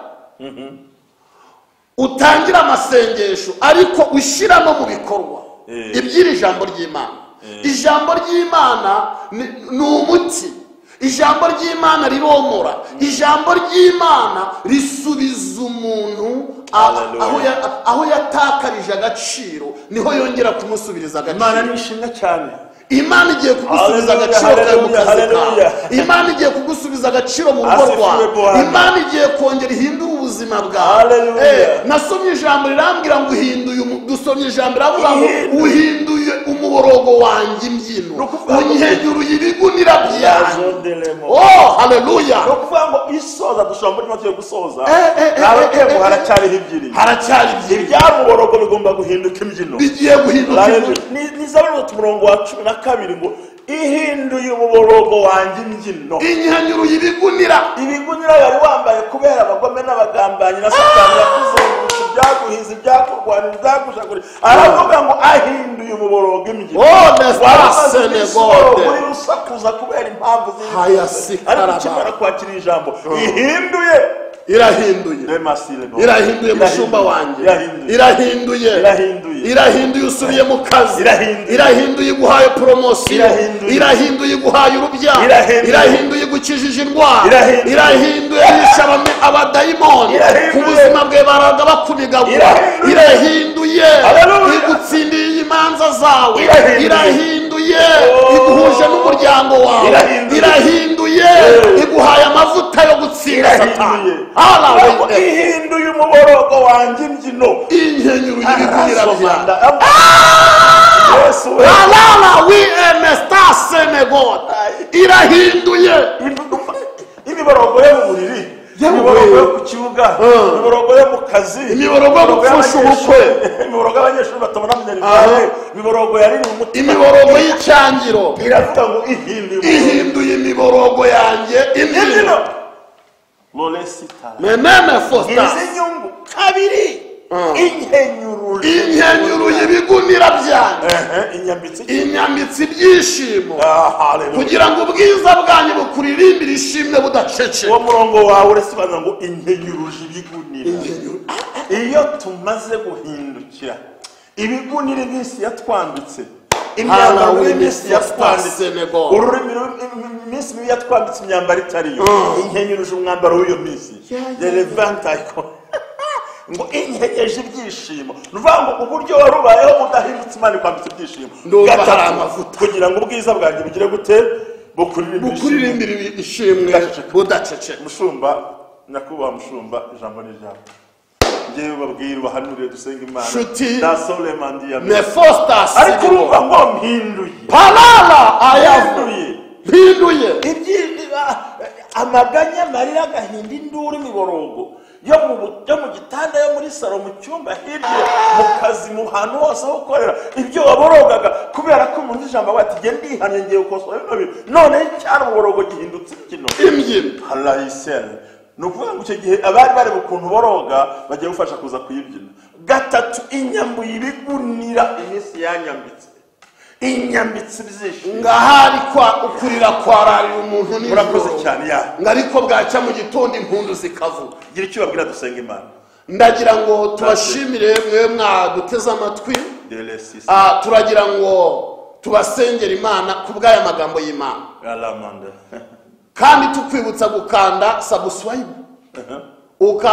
utangire amasengesho ariko ushyira no mu bikorwa Eh. iby'iri jambo ry'imana ijambo ry'imana ni ni umuti ijambo ry'imana riromora ijambo ry'imana risubiza umuntu a- Hallelujah. aho ya- aho yatakarije agaciro niho yongera kumusubiriza imana ni agaciro ishinga cyane imana igiye kugusubiza Hallelujah, agaciro kawe mu kazi hallelujah, kawe hallelujah. imana igiye kugusubiza agaciro mu rugo Asifiwe rwawe Bwana. imana igiye kongera ihindure ubuzima bwawe Hallelujah. Eh, nasomye ijambo rirambwira ngo uhinduye umu- dusomye ijambo riravuga ngo Ihindure. uhinduye umuborogo wanjye imbyino ukuvuga ngo- unyegeruye ibigunira byawe Yazodelemo. oh haleluya ni ukuvuga ngo isoza dushobora muri make yo gusoza Eh, eh, eh, nawe eh, yego eh, haracyariho ibyiri haracyari byinshi ibyamuborogo bigomba guhinduka imbyino bigiye guhinduka imbyino. nizabonetse umurongo wa cumi na kabiri ngo ihinduye umuborogo wanjye imbyino inyegeruye ibigunira ibigunira wari wambaye kubera abagome n'abagambanyi na satani yakuzengurutse ibyaguhize ibyakurwanira ibyagushaguye aravuga ngo ahinduye umuborogo imbyino oh wari nesitase umaze iminsi negode uri rusakuza kubera impamvu z'ibibazo. Hayasika ariko araba. ukimara kwakira ijambo ihinduye irahinduye irahinduye mushumba wanjye irahinduye Irahinduye. irahinduye usubiye mu kazi Irahinduye. irahinduye iguhaye poromosiyo Irahinduye. irahinduye iguhaye urubyaro Irahinduye. irahinduye igukijije indwara Irahinduye. irahinduye yishe abami- abadayimoni Irahinduye. ku buzima bwe baraga bakunigagura Irahinduye. irahinduye Hallelujah. igutsindiye imanza zawe Irahinduye. irahinduye Oh. iguhuje n'umuryango wawe Irahinduye. irahinduye Yeah. iguhaye amavuta yo gutsinda satani ariko Hallelujah. ihinduye umuborogo wanjye imbyino inkenyuro y'ibigunira byawe yesu we alala wemesta senegod irahinduye imiborogo yo mu buriri Yewe. imiborogo yo ku kibuga Mm. imiborogo yo mu kazi Imiborogo yo gupfusha y'abanyeshuri. ubukwe. imiborogo y'abanyeshuri batabona minerivare imiborogo yari mu mutima imiborogo y'icyangiro iravuga ngo ihinduye umuborogo ihinduye imiborogo yanjye imbyino imbyino Lolesi Tala. menene fosta izi nyungu kabiri Mm. inkenyuruje inkenyuro y'ibigunira byanjye Ehe, inyambitse iki? inyambitse ibyishimo Ah, hallelujah. kugira ngo ubwiza bwanyu bukuririmbire ishimwe budaceceka uwo murongo wawe urasobanura ngo inkenyuruje ibigunira iyo tumaze guhindukira ibigunira iminsi yatwambitse imyambaro Hallelujah, y'iminsi yatwambitse Senegal. ururimi ru- im- iminsi mibi yatwambitse imyambaro itari yo inkenyuruje umwambaro w'iyo minsi the levant icon ngo integeje ibyishimo ni ukuvuga ngo uburyo wari ubayeho udahindutse imana ikwambitse ibyishimo Ndumva Gatatu, hari amavuta. kugira ngo ubwiza bwanjye bugire gute bukuririmbire ibyishimo. bukuririmbira ishimwe budaceceka mushumba nyakubahwa mushumba ijambo ni ijambo ngewe babwira ubahanuriye dusenga imana Nshuti, na solemandi ya ne mbere ariko fostasi urumva ngo mpinduye parara ayavu mpinduye mpinduye Ibyi- ah, amaganya amarira agahinda induru imiborogo yo mu bu- yo mu gitanda yo muri salo mu cyumba hirya mu kazi mu hantu hose aho ukorera ibyo waborogaga kubera ko umuntu ijambo aba ati "Jye ndihannye ngiye gukosora bino bintu none cyane ububorogo gihindutse ikino imbyino harayiseri ni ukuvuga ngo icyo gihe abari bareba ukuntu boroga bagiye gufasha kuza kuyibyina gatatu inyambuye ibigunira iminsi yanyambitse inyambitse ibyishimo ngahari kwa ukurira kwararira umuntu nijoro. murakoze cyane ya ngariko bwacya mu gitondo impundu zikavuga gira icyo babwira dusenga imana ndagira ngo tubashimire mwe mwaduteze amatwi deresi Ah, turagira ngo tubasengere imana ku bw'aya magambo y'imana aramanda kandi tukwibutsa gukanda subscribe uka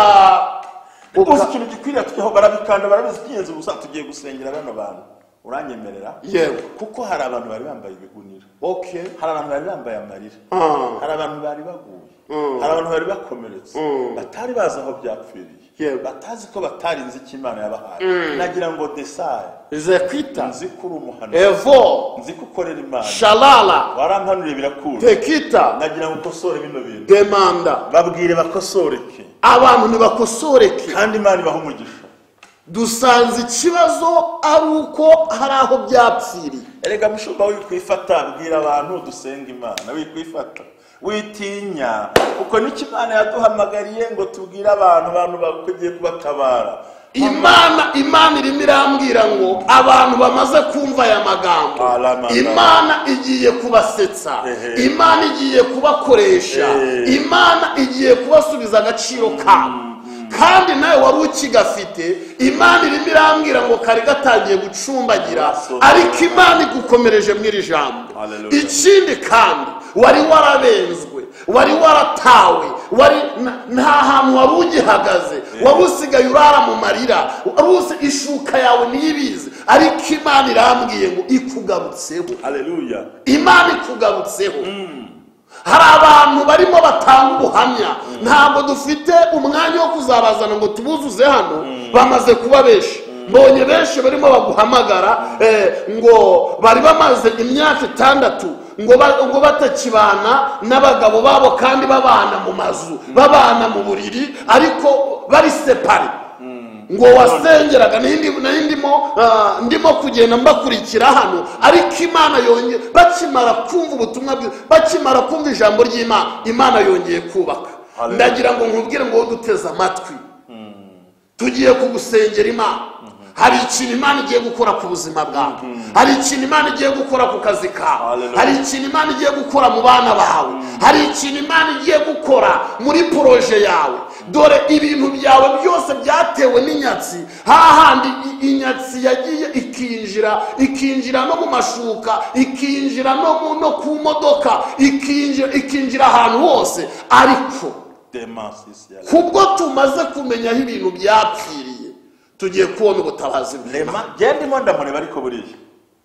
uzi uka ikintu gikwiriye tujyaho barabikanda barabizi iby'ingenzi gusa tugiye gusengera bano bantu uranyemerera yewe kuko hari abantu bari bambaye ibigunira okay hari abantu bari bambaye amarira Ah. hari abantu bari baguye hari abantu bari bakomeretse batari bazi aho byapfiriye Yego. batazi ko batarinze icyo imana yabahaye nagira ngo desaye zekwita nzi ko uri umuhanuzi evo nzi ko ukorera imana shalala warampanuriye birakura tekita nagira ngo ukosore bino bintu demanda babwire bakosoreke abantu ntibakosoreke kandi imana ibaha umugisha dusanze ikibazo ari uko hari aho byapfiriye erega mushumba wikwifata bwira abantu dusenga imana wikwifata witinya kuko n'icyo imana yaduhamagariye ngo tubwire abantu abantu bakwiriye kubatabara imana imana irimo irambwira ngo abantu bamaze kumva aya magambo Alamanda. imana igiye kubasetsa Ehe. imana igiye kubakoresha Ehe. imana igiye kubasubiza agaciro kabo kandi nawe wari ukigafite imana irimo irambwira ngo kari gatangiye gucumbagira Aso. ariko imana igukomereje muri iri jambo Hallelujah. ikindi kandi wari warabenzwe wari waratawe wari na- nta hantu wari ugihagaze wari usigaye urara mu marira wari usi ishuka yawe ntibizi ariko imana irambwiye ngo ikugarutseho haleluya imana ikugarutseho hari abantu barimo batanga ubuhamya ntabwo dufite umwanya wo kuzabazana ngo tubuzuze hano bamaze kuba benshi mbonye benshi barimo baguhamagara eh, ngo bari bamaze imyaka itandatu ngo ba- ngo batakibana n'abagabo babo kandi babana mu mazu babana mu buriri ariko bari separe ngo wasengeraga nindi nari ndimo ah, ndimo kugenda mbakurikira hano ariko imana yongeye bakimara kumva ubutumwa bwiza bakimara kumva ijambo ry'imana imana yongeye kubaka Hallelujah. ndagira ngo nkubwire ngo wowe duteze amatwi tugiye kugusengera imana hari ikintu imana igiye gukora ku buzima bwawe hari ikintu imana igiye gukora ku kazi kawe Hallelujah. hari ikintu imana igiye gukora mu bana bawe hari ikintu imana igiye gukora muri poroje yawe dore ibintu byawe byose byatewe n'inyatsi hahandi i- inyatsi yagiye ikinjira ikinjira no mu mashuka ikinjira no mu- no ku modoka ikinjira ikinjira ahantu hose ariko demasisi ya kubwo tumaze kumenya aho ibintu byapfiriye tugiye kubona ubutabazi bw'imana lema gendemo ndamureba ariko buriya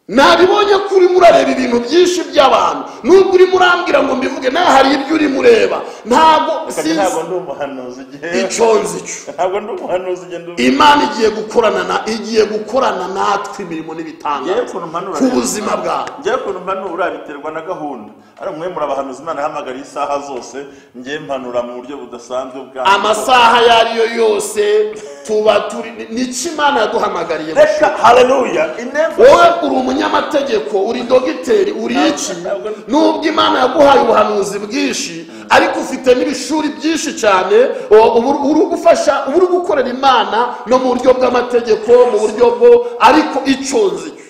nabibonye ko urimo urareba ibintu byinshi by'abantu nubwo urimo urambwira ngo mbivuge nawe hari ibyo urimo ureba ntabwo Kandi sinzi ntabwo ndi umuhanuzi igihe icyo nzi cyo ntabwo ndi umuhanuzi igihe ndi imana igiye gukorana na igiye gukorana natwe imirimo n'ibitangaza Yewe ukuntu mpanura ku neza. buzima bwawe njyewe ukuntu mpanura biterwa na gahunda ari umwe muri abahanuzi imana yahamagariye isaha zose njyewe mpanura mu buryo budasanzwe bwa amasaha ayo ari yo yose tuba turi nicyo imana yaduhamagariye reka haleluya intego wowe uri umunyamategeko uri dogiteri uri iki nubwo imana yaguhaye ubuhanuzi bwinshi ariko ufite n'ibishuri byinshi cyane o- ubu- uri gufasha uba uri gukorera imana no mu buryo bw'amategeko mu buryo bwo ariko icyo nzi cyo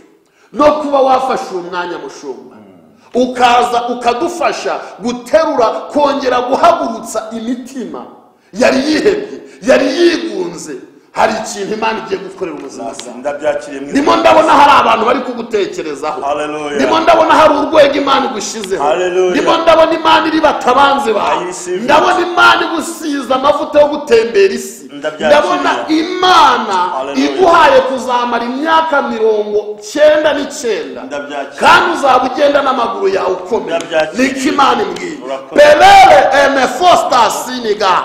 no kuba wafashe uwo mwanya mushumba ukaza ukadufasha guterura kongera guhagurutsa imitima yari yihebye yari yigunze hari ikintu imana igiye gukorera ubuzima bwawe ndabyakiriye mu ndimo ndabona hari abantu bari kugutekerezaho Hallelujah. ndimo ndabona hari urwego imana igushyizeho Hallelujah. ndimo ndabona imana iri batabanze bawe receive it. ndabona imana igusize amavuta yo gutembera isi Ndabyakiriye. ndabona imana Hallelujah. iguhaye kuzamara imyaka mirongo cyenda n'icyenda Ndabyakiriye. kandi uzaba ugenda n'amaguru yawe ukomeye Ndabyakiriye. niko imana imbwiye Urakoze. berere emefo sitasiyiga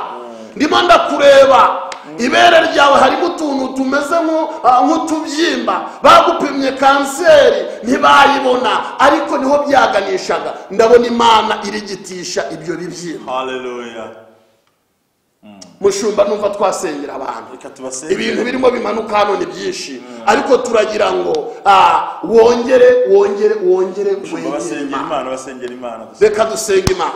ndimo ndakureba ibere ryawe harimo utuntu tumeze nk'u- ah, nk'utubyimba bagupimye kanseri ntibayibona ariko niho byaganishaga ndabona imana irigitisha ibyo bibyimba haleluya mushumba numva twasengera abantu reka tubasenge ibintu birimo bimanuka hano ni byinshi ariko turagira ngo ah, wongere wongere wongere Mushumba wegere basengera imana imana basengera imana gusa reka dusenga imana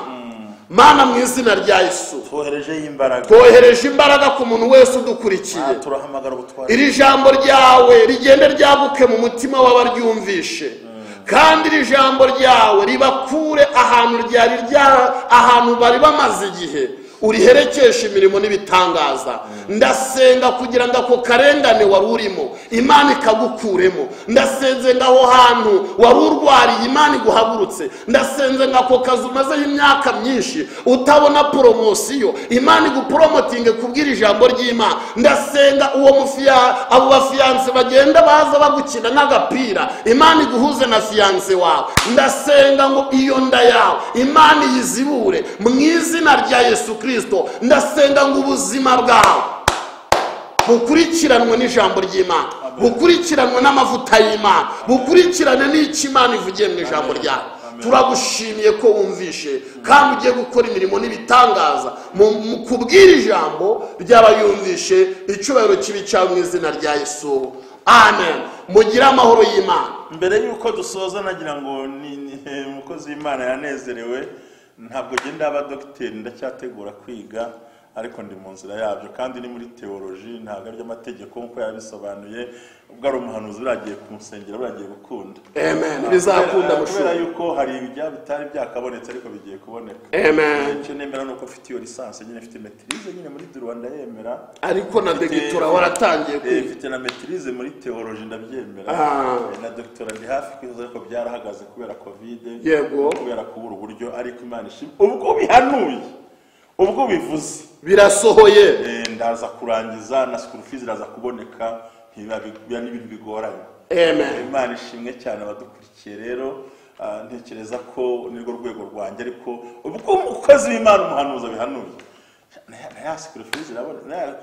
mana mu izina rya yesu twoherejeho imbaraga twohereje imbaraga ku muntu wese udukurikiye Ah, turahamagara ubutware iri jambo ryawe rigende ryaguke mu mutima w'abaryumvishe kandi iri jambo ryawe ribakure ahantu ryari rya- ahantu bari bamaze igihe uriherekeshe imirimo n'ibitangaza ndasenga kugira ngo ako karengane wari urimo imana ikagukuremo ndasenze ngo aho hantu wari urwariye imana iguhagurutse ndasenze ngo ako kazi umazeho imyaka myinshi utabona poromosiyo imana iguporomotinge kubwira ijambo ry'imana ndasenga uwo mufiya abo bafiyanse bagenda baza bagukina nk'agapira imana iguhuze na fiyanse wawe ndasenga ngo iyo nda yawe imana iyizibure mu izina rya yesu kirisito ndasenga ngo ubuzima bwawe bukurikiranwe n'ijambo ry'imana bukurikiranwe n'amavuta y'imana bukurikirane n'icyo imana ivugiye mu ijambo ryawe turagushimiye ko wumvishe kandi ugiye gukora imirimo n'ibitangaza mu mu kubwira ijambo ryaba yumvishe icyubahiro kibi cyawe mu izina rya yesu amen mugire amahoro y'imana mbere y'uko dusoza nagira ngo ni- ni- eh, umukozi w'imana yanezerewe ntabwo ngenda aba dogiteri ndacyategura kwiga ariko ndi mu nzira yabyo kandi ni muri teoloji ntabwo ari amategeko nk'uko yabisobanuye ubwo ari umuhanuzi buragiye kumusengera buragiye gukunda amen bizakunda Kubera- kubera mushumba yuko hari ibijya bitari byakabonetse ariko bigiye kuboneka amen icyo nemera ni uko mfite iyo lisansi nyine mfite metirize nyine muri du rwanda yemera ariko na degitura waratangiye Eh, kwiga mfite na metirize muri teoloji ndabyemera Ah. Eh, na dogitora ndi hafi kwiza ariko byarahagaze kubera kovide Yego. kubera kubura uburyo ariko imana ishima ubwo bihanuye ubwo bivuze birasohoye eh, ndaza kurangiza na school fees iraza kuboneka ntibiba biba n'ibintu bigoranye amen imana ishimwe cyane abadukurikiye rero ah, ntekereza ko nirwo rwego rwanjye ariko ubwo umukozi w'imana umuhanuzi abihanuye nayasikurifizi irabona naya-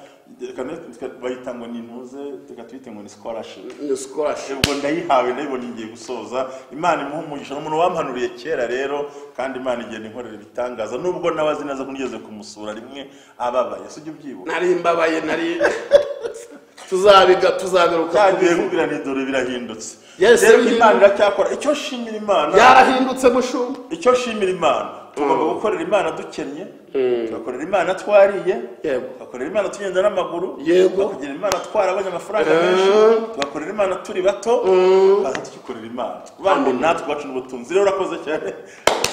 reka- reka- bayita ngo ni intuze reka tuyite ngo ni scholarship ni scholarship ubwo ndayihawe ndayibona igiye gusoza imana imuha umugisha ni umuntu wampanuriye kera rero kandi imana igenda inkorera ibitangaza nubwo nawe azi neza ko nigeze kumusura rimwe ababaye sijya ubyibuka nari mbabaye nari tuzabiga tuzabiruka byagiye bubwira ni dore birahindutse Yes, rero birahindutse. imana iracyakora icyo nshimira imana byarahindutse mushumba icyo nshimira imana tugomba gukorera imana dukennye tugakorera imana twariye Yego. tugakorera imana tugenda n'amaguru Yego. tugakorera imana twarabonye amafaranga Eh. menshi tugakorera imana turi bato tukaza tukikorera imana bandi natwe bacu n'ubutunzi rero urakoze cyane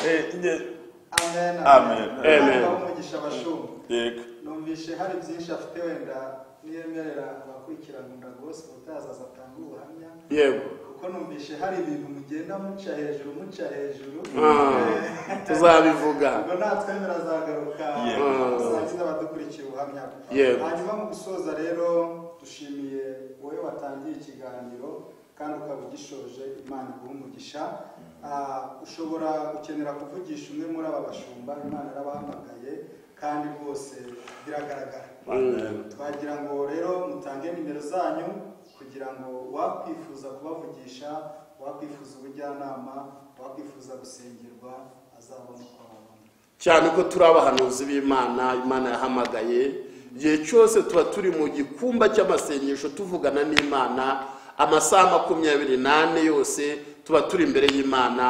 Eh, nye- amen Amen. amen umugisha abashumba yego numvishe hari byinshi afite wenda niyemerera abakurikiranira rwose utazaza atanga ubuhamya yego kuko numvishe hari ibintu mugenda muca hejuru muca hejuru Ah, tuzabivuga ubwo natwe birazagaruka Yego. usangiza abadukurikiye ubuhamya bwe. Yego. hanyuma mu gusoza rero dushimiye wowe watangiye ikiganiro kandi ukaba ugishoje imana iguha umugisha Ah, ushobora gukenera kuvugisha umwe muri aba bashumba imana yarabahamagaye kandi rwose biragaragara twagira ngo rero mutange nimero zanyu kugira ngo wakwifuza kubavugisha wakwifuza ubujyanama wakwifuza gusengerwa azabone uko ababona cyane ko turi abahanuzi b'imana imana yahamagaye igihe cyose tuba turi mu gikumba cy'amasengesho tuvugana n'imana amasaha makumyabiri n'ane yose tuba turi imbere y'imana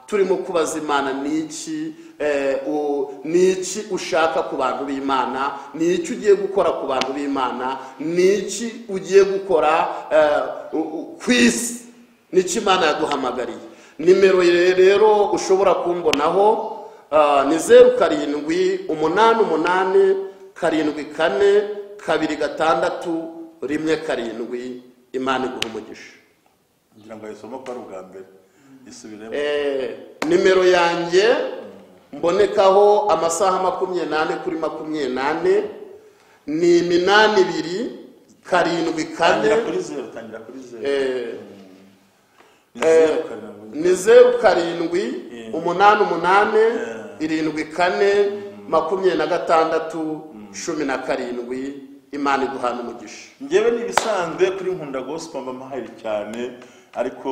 turimo kubaza imana niki eh, u- niki ushaka ku bantu b'imana niki ugiye gukora ku bantu b'imana niki ugiye gukora eh, u- u- ku isi n'icyo imana yaduhamagariye nimero ye rero ushobora kumbonaho ah, ni zeru karindwi umunani umunani karindwi kane kabiri gatandatu rimwe karindwi imana iguha umugisha ngira ngo ayisomo ko ari ubwa mbere isubiremo Eh, nimero yanjye mbonekaho amasaha makumyabiri n'ane kuri makumyabiri n'ane ni iminani ibiri karindwi kane tangira kuri zeru tangira kuri zeru Eh, ni zeru karindwi ni zeru karindwi umunani umunani irindwi kane makumyabiri na gatandatu cumi na karindwi imana iguhana umugisha njyewe n'ibisanzwe kuri nkunda gospel mba mahari cyane ariko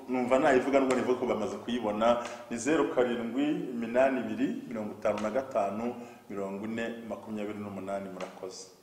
numva nayivuga nubwo nivuga ko bamaze kuyibona ni zeru karindwi iminani ibiri mirongo itanu na gatanu mirongo ine makumyabiri n'umunani murakoze